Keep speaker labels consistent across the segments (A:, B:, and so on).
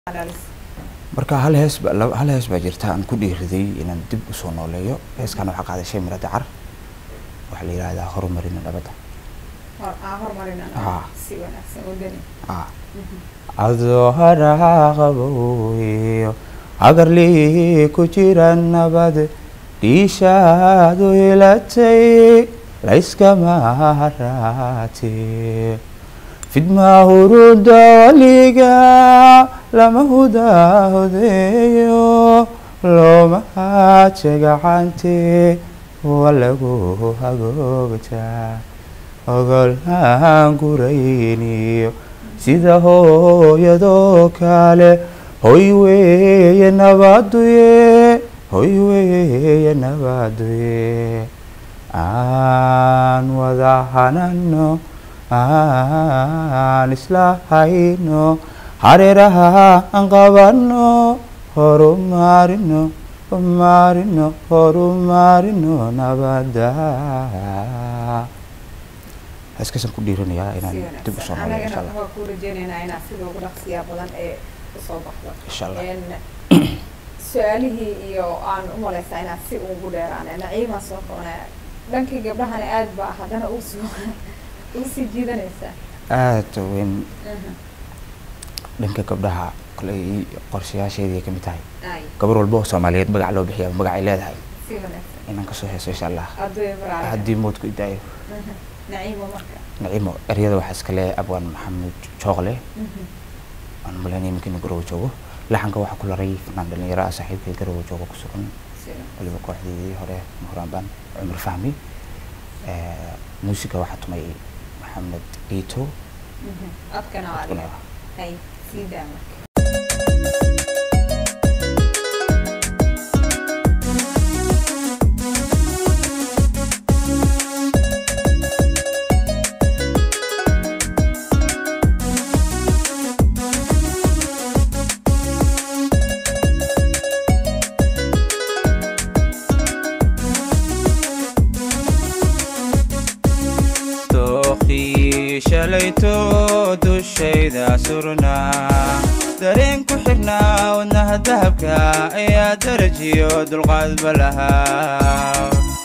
A: marka hal hees ba laba- hal hees baa jirta aan ku dhiiriday inaan dib usoo nooleeyo heeskan waxaa qaaday shay mira dacar waxaa la yidhaahdaa horumarina nabadda Ah. ah adoo haraaqabowiyo agarlii ku jira nabad dhiishaadu hilatay layskama haraate fidmaa huruda waliga lama hudaahodeeyo looma haaje gacante waa lagu hagoogtaa ogolhaan gurayniyo sida hooyadoo kale hoy weeye nabaduye hoy weeye nabaduye aan wada hanano aan isla hayno hareeraha aan qabano horumarino horumarino horumarino nabada heeskaasaan ku dhiiranayaa inaan dib usoo noolay insha allah
B: ku rajeynaynaa inaad sida ugu dhaqsiyaa badan ee usoo baxdo
A: insha allah
B: Een, su-aalihii iyo aan u malaysaa inaad si ugu dheeraane naciimaa soo qabanaya dhankii gabdhahana aad baa haddana uu soo uu sii jiidanaysaa
A: aad weyn dhanka gabdhaha koley qorshayaasheedii ay kamid tahay
B: ay
A: gabar walba oo soomaaliyeed magac loo bixiya magac ay leedahay
B: si wanaagsan
A: inaan kasoo heeso insha allah
B: aduya baraarka
A: haddii moodku idaayo
B: naciimo marka
A: naciimo eryada waxaa iskale abwaan maxamed jooqle aan malaynaya iminka inuu garowe joogo laxanka waxaa ku laray fanaan dhalinyaro ah saaxiibkay garowe joogo ku sugan
B: si
A: waliba kooxdeedii hore mahuraanbaan cumar fahmi Eh, muusiga waxaa tumay maxamed iito
B: codkana waa
A: Codkuna
B: adiga
A: waa-
B: ay sii daa marka
C: dooqii shalayto dushayda surnaa dareen ku xirnaa wadnaha dahabka ayaa darajiyo dulqaadba lahaa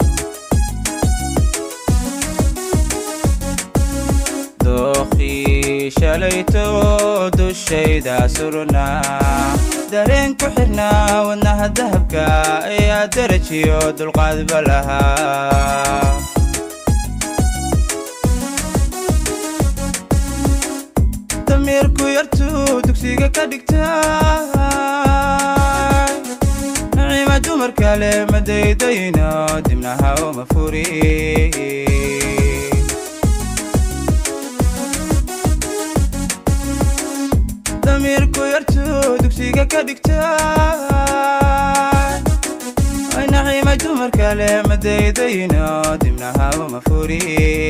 C: dooqii shalayto dushayda surnaa dareen ku xirnaa wadnaha dahabka ayaa darajiyo dulqaadba lahaa dameerku yartuu dugsiga ka dhigtay nacima dumar kale ma daydayno dibnaha uma furi dameerku yartuu dugsiga ka dhigtay ay nacima dumar kale ma daydayno dibnaha uma furi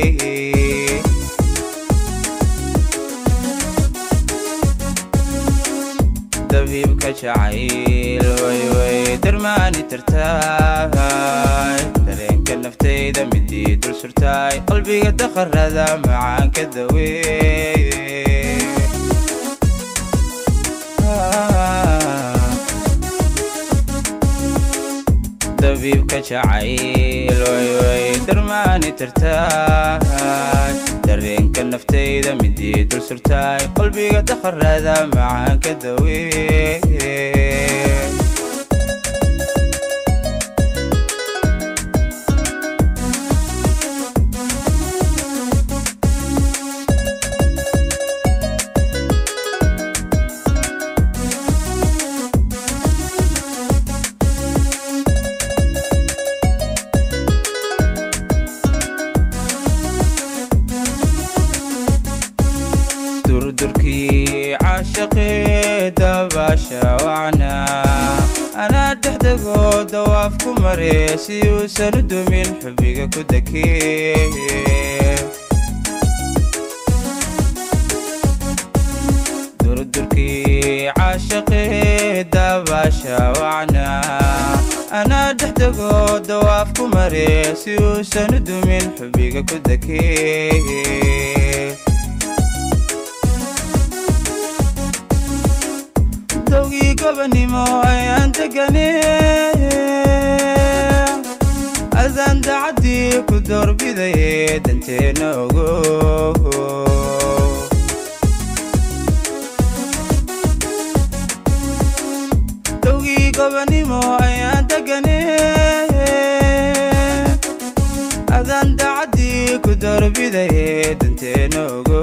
C: dabiibka jacayl way way darmaani tartaay dareenka naftayda midii dul surtaay qalbiga daqarada macaanka daweey dabiibka jacayl way way darmaani tartaay dareenka naftayda midii dul surtaay qalbiga daqarada macaanka daweey durdurkii caashaqee dabaasha wacnaa anaa dhexdegoo dawaaf ku mare si uusan u dumin xubiga ku dakee durdurkii caashaqee dabaasha wacnaa anaa dhexdegoo dawaaf ku mare si uusan u dumin xubiga ku dakee dowgii gobanimo ayaan degane adaan dacaddii ku doorbidaye danteenna ogo dowgii gobanimo ayaan degane adaan dacaddii ku doorbidaye danteenna ogo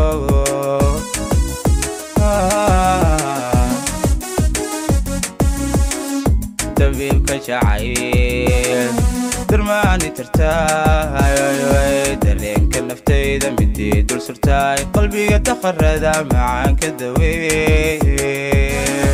C: dabiibka jacayl durmaani tirtaay dareenka naftayda midii dul surtaay qalbiga daqarada macaanka daweey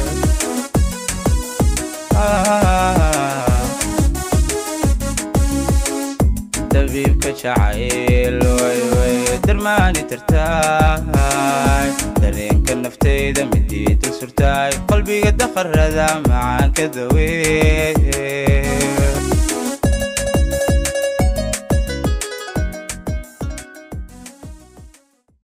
C: dabiibka jacayl darmaani tirtaay dareenka naftayda midii dul surtaay qalbiga daqarada macaanka daweey